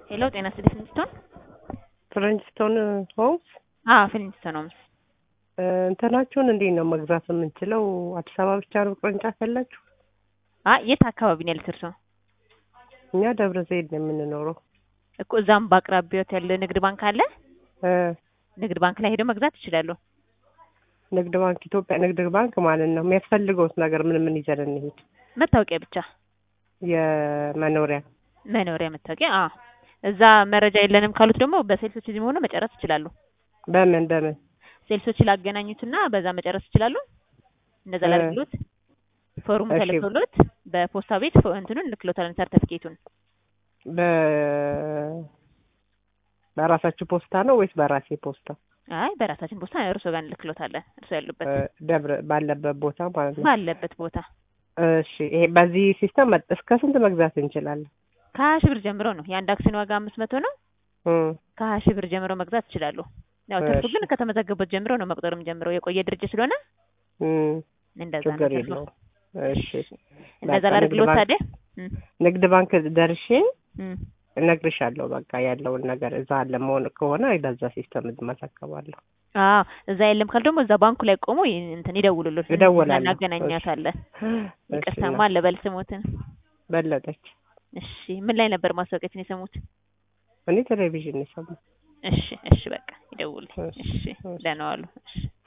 ሄሎ ጤና ይስጥልኝ ፍሊንስቶን ፍሊንስቶን ሆምስ አዎ ፍሊንስቶን ሆምስ እንትናችሁን እንዴት ነው መግዛት የምንችለው? አዲስ አበባ ብቻ ነው ቅርንጫፍ ያላችሁ? አይ የት አካባቢ ነው ያሉት እርስዎ? እኛ ደብረ ዘይት ነው የምንኖረው። እኮ እዛም በአቅራቢያዎት ያለ ንግድ ባንክ አለ። እ ንግድ ባንክ ላይ ሄደው መግዛት ይችላሉ። ንግድ ባንክ ኢትዮጵያ ንግድ ባንክ ማለት ነው። የሚያስፈልገውት ነገር ምን ምን ይዘን እንሂድ? መታወቂያ ብቻ የመኖሪያ መኖሪያ መታወቂያ። አዎ እዛ መረጃ የለንም ካሉት ደግሞ በሴልሶች እዚህ መሆኑ መጨረስ ይችላሉ። በምን በምን ሴልሶች ላገናኙትና በዛ መጨረስ ይችላሉ። እንደዛ እ ላድርግሎት። ፎርሙ እሺ። ተልኮሎት በፖስታ ቤት ፎ- እንትኑን እንልክሎታለን ሰርተፊኬቱን። በ በራሳችሁ ፖስታ ነው ወይስ በራሴ ፖስታ? አይ በራሳችን ፖስታ እርስዎ ጋር እንልክሎታለን። እርስዎ ያሉበት እ ደብረ ባለበት ቦታ ማለት ነው። ባለበት ቦታ እሺ ይሄ በዚህ ሲስተም መጥ- እስከ ስንት መግዛት እንችላለን? ከሀያ ሺህ ብር ጀምሮ ነው። የአንድ አክሲዮን ዋጋ አምስት መቶ ነው። እም ከሀያ ሺህ ብር ጀምሮ መግዛት ይችላሉ። ያው ትርፉ እሺ። ግን ከተመዘገቡት ጀምሮ ነው መቁጠርም ጀምሮ የቆየ ድርጅት ስለሆነ እም እንደዛ ነው ችግር ትርፉ። የለውም። እሺ እንደዛ በቃ ንግድ ላድርግሎት ባንክ ታዲያ። እም፣ ንግድ ባንክ ደርሼ እም። እነግርሻለሁ። በቃ ያለውን ነገር እዛ አለ መሆን ከሆነ በዛ ሲስተም እመዘገባለሁ። አዎ እዛ የለም ካል ደግሞ እዛ ባንኩ ላይ ቆሞ ይ- እንትን ይደውሉልን እደውላለሁ። እናገናኛታለን። እሺ ይቅርታማ እና አለ በል ስሞትን። በለጠች እሺ ምን ላይ ነበር ማስታወቂያችን የሰሙት? እኔ ቴሌቪዥን የሰማሁ እሺ እሺ በቃ ይደውልኝ። እሺ እሺ እሺ ደህና ዋሉ። እሺ